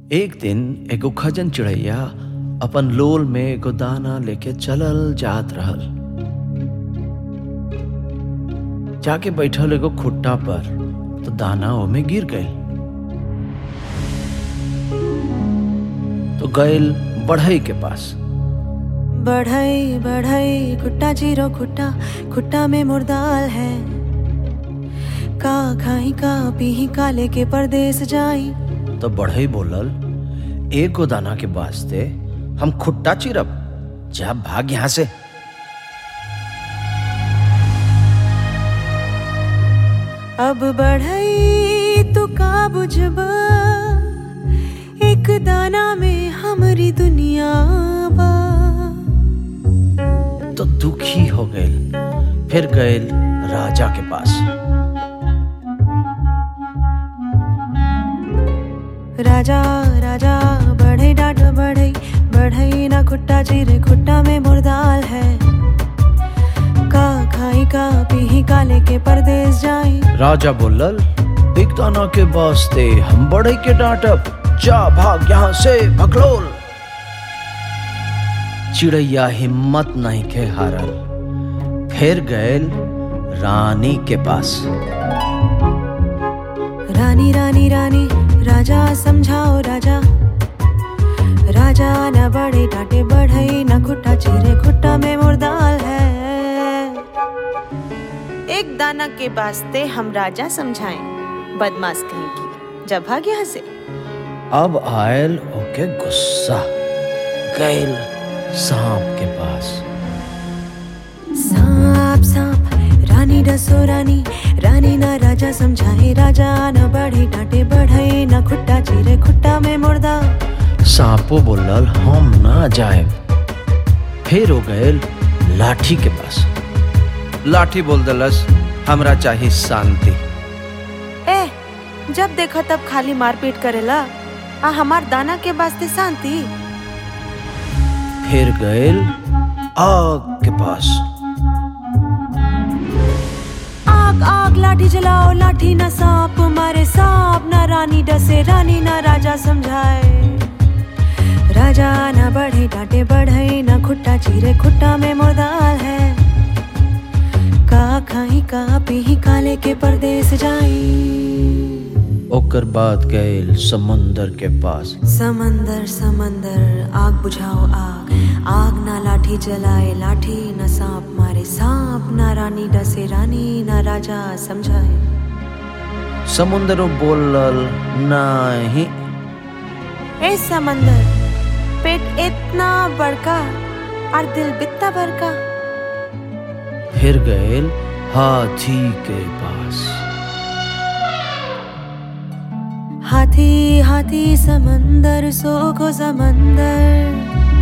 एक दिन एगो खजन चिड़ैया अपन लोल में एगो दाना लेके चलल जात रहल जाके बैठल एगो खुट्टा पर तो दाना ओमे गिर गईल तो गईल बढ़ई के पास बढ़ई बढ़ई खुट्टा जीरो खुट्टा खुट्टा में मुर्दाल है का खाई का पीही का लेके परदेस जाई तो बढ़ई बोलल एगो दाना के वास्ते हम खुट्टा चिरब जा भाग यहां से अब बढ़ई तू का बुझब एक दाना में हमरी दुनिया बा तो दुखी हो गईल फिर गईल राजा के पास राजा राजा बढ़ई डाट बढ़ई बढ़ई ना खुट्टा चिरे खुट्टा में मुर्दाल है का खाई का पीही का लेके परदेस जाई राजा बोलल एक दाना के वास्ते हम बढ़ई के डांटब जा भाग यहां से भगलोल चिड़ैया हिम्मत नहीं के हारल फिर गईल रानी के पास रानी रानी रानी राजा समझाओ राजा राजा न बड़े डांटे बढ़ई न खुट्टा चिरे खुट्टा में मुर्दाल है एक दाना के वास्ते हम राजा समझाएं बदमाश कहीं की जब भाग यहाँ से अब आयल ओके गुस्सा गईल सांप के पास सांप सांप रानी डसो रानी रानी ना राजा समझाए राजा न बढ़े डांटे बढ़ई न खुट्टा चिरे खुट्टा में मुर्दा सांपो बोलल हम ना जाए फिर हो गए लाठी के पास लाठी बोल दलस हमरा चाहिए शांति ए जब देखो तब खाली मारपीट करेला आ हमार दाना के वास्ते शांति फिर गए आग के पास आग आग लाठी जलाओ लाठी ना सांप मारे सांप ना रानी डसे रानी ना राजा समझाए राजा ना बढ़े डांटे बढ़ई ना खुट्टा चीरे खुट्टा में मुर्दाल है का खाई का पीही काले के परदेस जाई ओकर बाद गए समुंदर के पास समंदर समंदर आग बुझाओ आग आग ना लाठी जलाए लाठी ना सांप मारे सांप ना रानी डसे रानी ना राजा समझाए समुंदर बोलल नहीं ए समंदर पेट इतना बड़का और दिल बित्ता बड़का फिर गए हाथी के पास हाथी हाथी समंदर सो को समंदर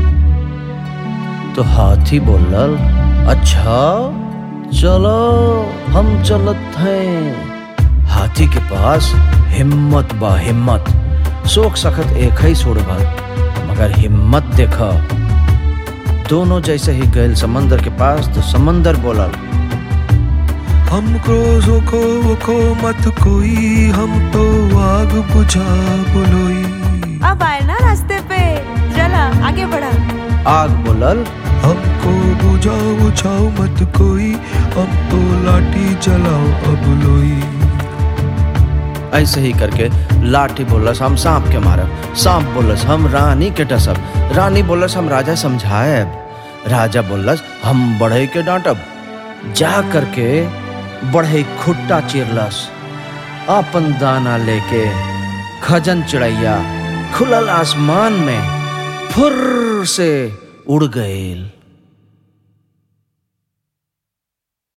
तो हाथी बोलल अच्छा चलो हम चलत हैं हाथी के पास हिम्मत बा हिम्मत शोक सखत एक ही छोड़बा मगर हिम्मत देखा दोनों जैसे ही गए समंदर के पास तो समंदर बोलल हमको रोको वोको मत कोई हम तो आग बुझा बुलोई अब आए ना रास्ते पे चला आगे बढ़ा आग बोलल हमको बुझाओ बुझाओ मत कोई हम तो लाठी जलाओ अब लोई ऐसे ही करके लाठी बोलस हम सांप के मारब सांप बोलस हम रानी के डसब रानी बोलस हम राजा समझाएब राजा बोलस हम बढ़ई के डांटब जा करके बढ़ई खुट्टा चिरलस अपन दाना लेके खजन चिड़ैया खुलल आसमान में फुर से उड़ गईल